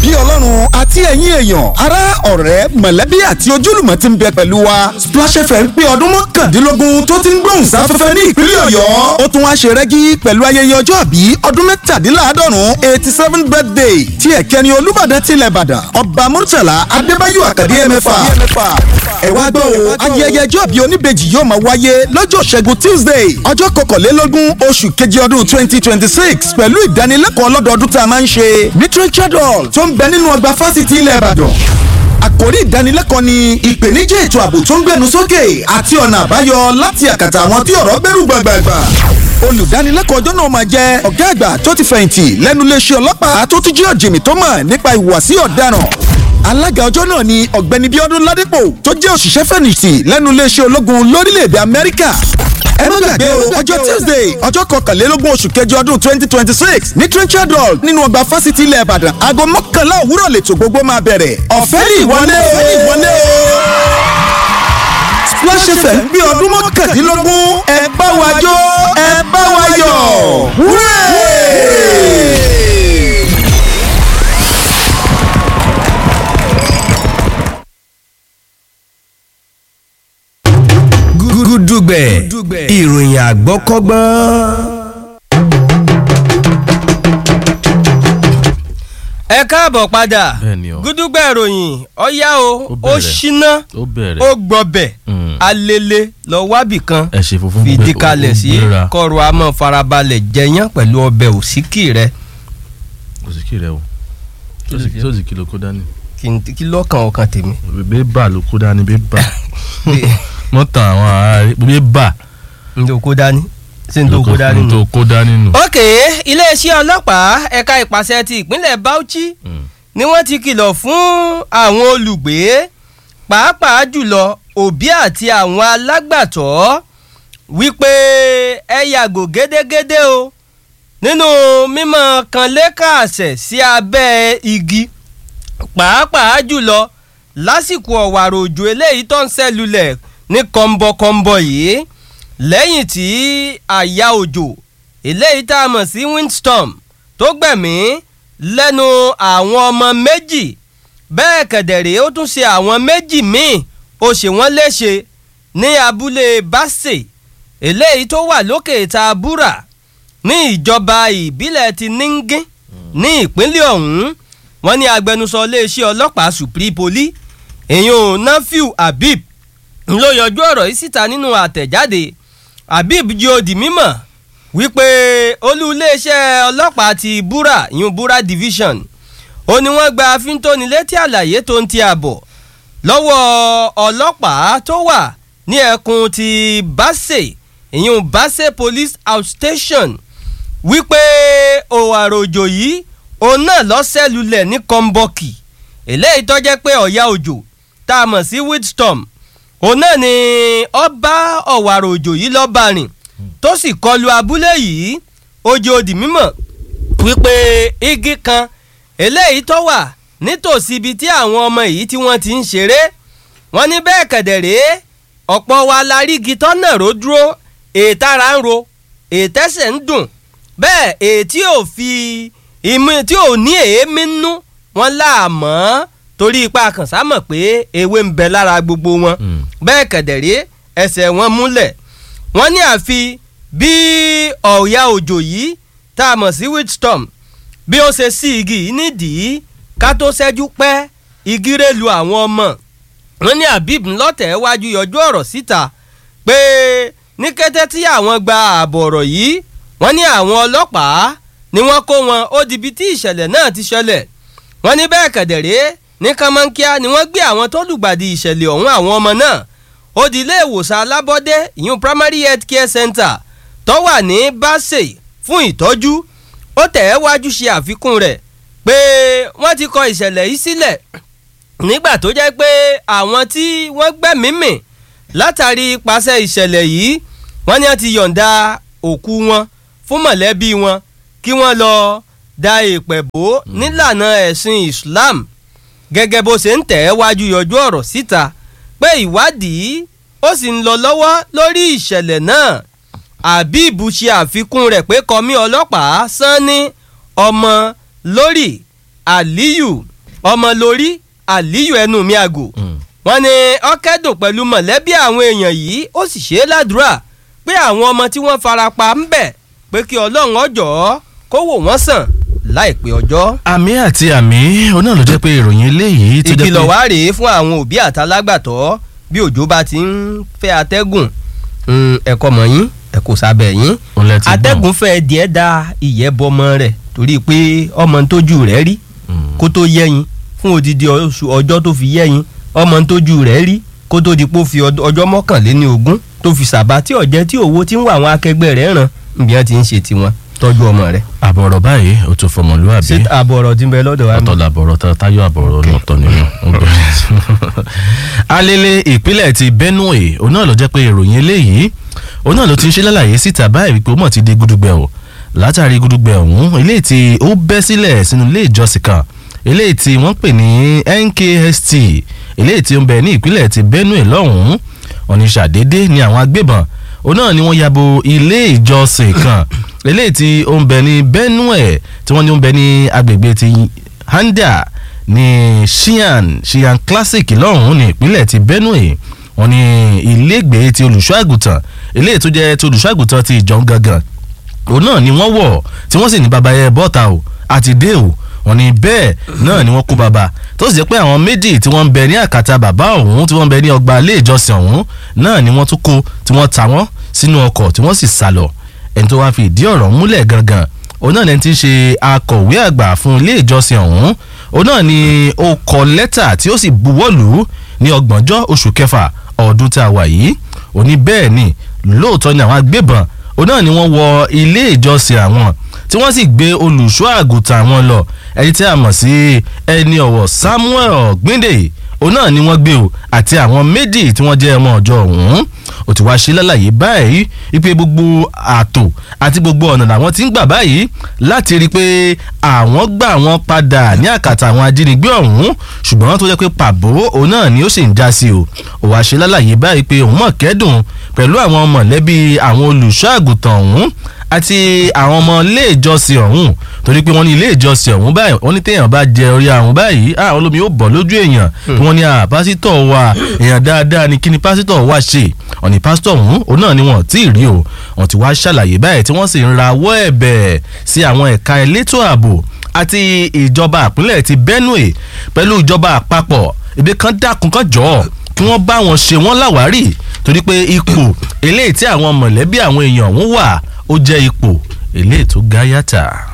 bí ọlọ́run àti ẹ̀yin èèyàn ará ọ̀rẹ́ mọ̀lẹ́bí àti ojúlùmọ̀ ti ń bẹ pẹ̀lú wa Splash FM pé ọdún mọ́kàndínlógún tó ti ń gbóhùn sáfẹ́fẹ́ ní ìpínlẹ̀ ọ̀yọ́ ó tún wá ṣe rẹ́gí pẹ̀lú ayẹyẹ ọjọ́ àbí ọdún mẹ́tàdínláàádọ́rùn eighty seven birthday tí ẹ̀kẹ́ni olúbàdàn tilẹ̀ ìbàdàn ọba murtala adébáyọ̀ àkàdé ẹ̀mẹ́fà ẹ wá gbọ́ o ayẹyẹ ọjọ́ àbí oníbejì yóò máa wáyé lọ́jọ́ ṣẹ́gun tuesday ọjọ́ kọkànlélógún oṣù keje ọdún twenty twenty six pẹ̀lú ìdánilẹ́kọ̀ọ́ lọ́dọọdún tá a máa ń ṣe literature hall tó ń bẹ nínú ọgbà fásitì ilẹ̀ ìbàdàn àkórí ìdánilẹ́kọ̀ọ́ ni ìpèníjà ètò ààbò tó ń gbẹnu sókè àti ọ̀nà àbáyọ láti àkàtà àwọn tí ọ̀rọ̀ gbẹ́rù gbàgbàgbà olùdánilẹ́kọ̀ọ́ ọjọ́ náà máa jẹ́ ọ̀gá àgbà tó ti fẹ̀yìntì lẹ́nu iléeṣẹ́ ọlọ́pàá tó tún jẹ́ ọ̀jìnmí tó mọ̀ nípa ìhùwàsí ọ̀daràn alága ọjọ́ náà ni ọ̀gbẹ́ni bíọ́dún ládípò tó jẹ́ òṣìṣẹ́ fẹ̀yìntì lẹ́nu iléeṣẹ́ ológun lórílẹ̀‐èdè amẹ́ríkà ẹ má gbàgbé o ọjọ́ tuesday ọjọ́ kọkànlélógún oṣù kẹjọ ọdún twenty twenty six ní trenchard hall nínú ọgbà fásitì ilẹ̀ ìbàdàn aago mọ́kànlá òwúrọ̀ lètò gbogbo máa bẹ̀rẹ̀ ọ̀fẹ́ ní ìwọlé o ìwọlé o Splash FM gbé ọdún mọ́kàndínlógún ẹ bá wa jó ẹ bá wa yọ̀ wúrẹ́. gúdúgbẹ̀ ìròyìn àgbọ́kọ́gbọ́n. ẹ káàbọ̀ padà Bẹ́ẹ̀ni o. gúdúgbẹ̀ ìròyìn ọ̀yá o ó bẹ̀rẹ̀. ṣíná ó bẹ̀rẹ̀ ó gbọ̀bẹ̀ Mm. alele lọ wábì kan ẹ ṣe funfun fìdí gbé- kalẹ̀ ó sí gbéra. kọ́rọ̀ àmọ́ farabalẹ̀ jẹyán pẹ̀lú ọbẹ̀ òsíkì rẹ kò sí kí rẹ o tó sì kí ló kó dání kí n kí lọ́kàn ọkàn tèmi. bébà ló kó dání bébà wọ́n tan àwọn ará rí bébà n tó kó dání ṣé n tó kó dání tó nù. kó dání nù. ok iléeṣẹ́ ọlọ́pàá ẹ̀ka ìpàṣẹ ti ìpínlẹ̀ Bauchi Mm. ni wọ́n ti kìlọ̀ fún àwọn olùgbé pàápàá jùlọ òbí àti àwọn alágbàtọ́ wípé ẹ yàgò gédégédé o nínú mímọ kanlékàsẹ̀ sí abẹ́ igi pàápàá jùlọ lásìkò ọ̀wàrà òjò eléyìí tó ń ṣẹlulẹ̀ ní kọ́ńbọ́kọ́ńbọ́ yìí lẹ́yìn tí àyà òjò eléyìí tá a mọ̀ sí windstorm tó gbẹ̀mí lẹ́nu àwọn ọmọ méjì bẹ́ẹ̀ kẹ̀dẹ̀rẹ́ ó tún ṣe àwọn méjì míì ó ṣe wọ́n léṣe ní abúlé basse eléyìí tó wà lókè ìta búrà ní ìjọba ìbílẹ̀ ti níngín ní ìpínlẹ̀ ọ̀hún wọ́n ní agbẹnusọ iléeṣẹ́ ọlọ́pàá supri poli èèyàn nafiu habib ló yọjú ọ̀rọ̀ yìí síta nínú àtẹ̀jáde habib jí ó di mímọ̀ wípé olú iléeṣẹ́ ọlọ́pàá ti búrà ìyún búrà division ó ní wọ́n gba fíntónilétí àlàyé tó ń ti àbọ̀ lọ́wọ́ ọlọ́pàá tó wà ní ẹkùn ti basse ìyún basse police outstation wípé òwàrò òjò yìí òun náà lọ́sẹ̀ lulẹ̀ ní kọ́ńbọ́ọ̀kì eléyìí tó jẹ́ pé ọ̀yá òjò tá a mọ̀ sí windstorm òun náà ni ọba ọ̀wàrà òjò yìí lọ́ọ́ bá rìn tó sì kọlu abúlé yìí ojú òdì mímọ̀ wípé igi kan eléyìí tó wà nítòsí ibi tí àwọn ọmọ yìí tí wọ́n ti ń ṣeré wọ́n ní bẹ́ẹ̀ kẹ̀dẹ̀rẹ́ ọ̀pọ̀ wa la rí igi tọ́nà ró dúró ètara ń ro ètẹ́sẹ̀ ń dùn bẹ́ẹ̀ ètí ò fi ìmú tí ò ní èémí nú wọn láàmọ́ torí ipa kànṣá mọ̀ pé ewé ń bẹ lára gbogbo wọn Mm. bẹ́ẹ̀ kẹ̀dẹ̀rẹ́ ẹsẹ̀ wọn múlẹ̀ wọ́n ní àfi bí ọ̀ya òjò yìí tá a mọ̀ sí windstorm bí ó ṣe sí igi yìí nídìí ká tó ṣẹ́jú pẹ́ igi rẹ̀ lu àwọn ọmọ wọ́n ní habib ńlọ́tẹ̀ wájú yọjú ọ̀rọ̀ síta pé ní kété tí àwọn gba ààbọ̀ ọ̀rọ̀ yìí wọ́n ní àwọn ọlọ́pàá ni wọ́n kó wọn ó dibi tí ìṣẹ̀lẹ̀ náà ti ṣẹlẹ̀ wọ́n ní bẹ́ẹ̀ kẹ̀dẹ̀rẹ́ ní kánmọ́nkíá ni wọ́n gbé àwọn tó lùgbàdì ìṣẹ̀lẹ̀ ọ̀hún àwọn ọmọ náà ó di ilé ìwòsàn alábọ́dé ìyún primary health care center tó wà ní basse fún ìtọ́jú ó tẹ̀ ẹ́ wájú ṣe àfikún rẹ̀ pé wọ́n ti kọ ìṣẹ̀lẹ̀ yìí sílẹ̀ nígbà tó jẹ́ pé àwọn tí wọ́n gbẹ̀mímì látàrí ipasẹ̀ ìṣẹ̀lẹ̀ yìí wọ́n ní wọ́n ti yọ̀ǹda òkú wọn fún mọ̀lẹ́bí wọn kí wọ́n lọ da èèpẹ̀ bò nílànà ẹ̀sìn Islam gẹ́gẹ́ bó ṣe ń tẹ̀ ẹ́ wájú yọjú ọ̀rọ̀ síta pé ìwádìí ó sì ń lọ lọ́wọ́ lórí ìṣẹ̀lẹ̀ náà Habib ṣe àfikún rẹ̀ pé kọmí ọlọ́pàá Sanni ọmọ lórí Aliyu ọmọ lórí àlíyù ẹnu mi àgò wọ́n ní ọkẹ́dùn pẹ̀lú mọ̀lẹ́bí àwọn èèyàn yìí ó sì ṣe é ládùúrà pé àwọn ọmọ tí wọ́n fara pa ń bẹ̀ pé kí ọlọ́run ọjọ́ kó wò wọ́n sàn láìpẹ́ ọjọ́. àmì àti àmì oná ló jẹ́ pé ìròyìn eléyìí tó jẹ́ pé ìkìlọ̀ wá rèé fún àwọn òbí àtàlágbàtọ́ bí òjò bá ti ń fẹ́ atẹ́gùn mm, ẹ̀kọ́ mọ̀ yín ẹ̀kọ́ sábẹ̀ yín Òun lẹ ti gbọ́n. atẹ́gùn fẹ́ díẹ̀ da ìyẹ́ bọmọ rẹ̀ torí pé ọmọ ń tójú rẹ̀ rí Mm. kó tó yẹ́yin fún odidi oṣù ọjọ́ tó fi yẹ́yin ọmọ ń tójú rẹ̀ rí kó tó di pé ó fi ọd- ọjọ́ mọ́kànléní ogún tó fi sàbá tí ọ̀jẹ́ tí òwò ti ń wà àwọn akẹgbẹ́ rẹ̀ ràn níbi wọn ti ń ṣe tiwọn tọ́jú ọmọ rẹ̀ àbọ̀rọ̀ báyìí ó tó fọmọlúwàbí ṣé àbọ̀ ọ̀rọ̀ ti ń bẹ lọ́dọ̀ wa mi? ọ̀tọ̀ làbọ̀rọ̀ tá- táyọ̀ àbọ̀rọ̀ lọ́tọ̀ nínú. alele ìpínlẹ̀ ti benue òun náà ló jẹ́ pé ìròyìn eléyìí òun náà ló ti ń ṣe lálàyé síta báyìí wípé ó mọ̀ ti di gudugbẹ o látàrí gudugbẹ ọ̀hún eléyìí tí ó bẹ́ sílẹ̀ sínú ilé ìjọsìn kan eléyìí tí wọ́n pè ní nkst eléyìí tí ó ń bẹ ní ìpínlẹ̀ ti benue lọ́hùn-ún oníṣàdédé ni àwọn agbébọn òun náà ni wọ́n yabo ilé ìjọsìn kan eléyìí tí ó ń bẹ ní benue tí wọ́n ní ó ń bẹ ní agbègbè ti handa ní shian shian classic lọ́hùn-ún ní ìpínlẹ̀ ti benue wọ́n ní ilégbèé ti olùṣọ́ àgùntàn eléyìí tó jẹ́ ti olùṣọ́ àgùntàn ti ìjọ gangan òun náà ni wọ́n wọ̀ tí wọ́n sì ní baba yẹn bọ́ta o àti dé o wọ́n ní bẹ́ẹ̀ náà ni wọ́n kó baba tó sì jẹ́ pé àwọn méjì tí wọ́n ń bẹ ní àkàtà bàbá ọ̀hún tí wọ́n ń bẹ ní ọgbà ilé ìjọsìn ọ̀hún náà ni wọ́n tún kó tí wọ́n ta wọ́n sínú ọkọ̀ tí wọ́n sì sá lọ ẹni tó wá fi ìdí ọ̀rọ̀ múlẹ̀ gangan òun náà lẹni tí ń ṣe akọ̀wé àgbà fún ilé ìjọsìn ọ̀hún òun náà ni ó kọ lẹ́tà tí ó sì buwọ́lù ní ọgbọ̀njọ́ oṣù kẹfà ọdún tá a wà yìí òní bẹ́ẹ̀ ni lóòótọ́ ni àwọn agbébọn òun náà ni wọ́n wọ ilé ìjọsìn àwọn tí wọ́n sì gbé olùṣọ́ àgùntàn àwọn lọ ẹni tí a mọ̀ sí ẹni ọ̀wọ̀ samuel gbinde òun náà ni wọ́n gbé o àti àwọn méjì tí wọ́n jẹ́ ọmọ ọjọ́ ọ̀hún ó ti wá ṣe lálàyé báyìí wípé gbogbo ààtò àti gbogbo ọ̀nà làwọn ti ń gbà báyìí láti rí i pé àwọn gbà wọ́n padà ní àkàtà àwọn ajínigbé ọ̀hún ṣùgbọ́n tó jẹ́ pé pàbó òun náà ni ó sì ń já sí o ó wá ṣe lálàyé báyìí pé òun mọ̀ kẹ́dùn pẹ̀lú àwọn mọ̀lẹ́bí àwọn olùṣọ́ àgùntàn ọ̀hún àti àwọn ọmọ ilé ìjọsìn ọ̀hún torí pé wọ́n ní ilé ìjọsìn ọ̀hún báyìí wọ́n ní téèyàn bá jẹ orí àrùn báyìí àwọn olómi yóò bọ̀ lójú èèyàn kí wọ́n ní à pásítọ̀ wa èèyàn dáadáa ni kí ni pásítọ̀ wa ṣe ọ̀nì pásítọ̀ ọ̀hún òun náà ni wọ́n tí ì rí o wọ́n ti wá ṣàlàyé báyìí tí wọ́n sì ń rawọ́ ẹ̀bẹ̀ sí àwọn ẹ̀ka elétò ààbò àti ìjọba àpínlẹ̀ ti benue pẹ̀lú ìjọba àpapọ̀ ibi kan dákun kan jọ̀ọ́ kí wọ́n bá wọn ṣe wọ́n láwárí torí pé ipò eléyìí tí àwọn mọ̀lẹ́bí àwọn èèyàn ọ̀hún wà ó jẹ́ ipò eléyìí tó gáyàtà.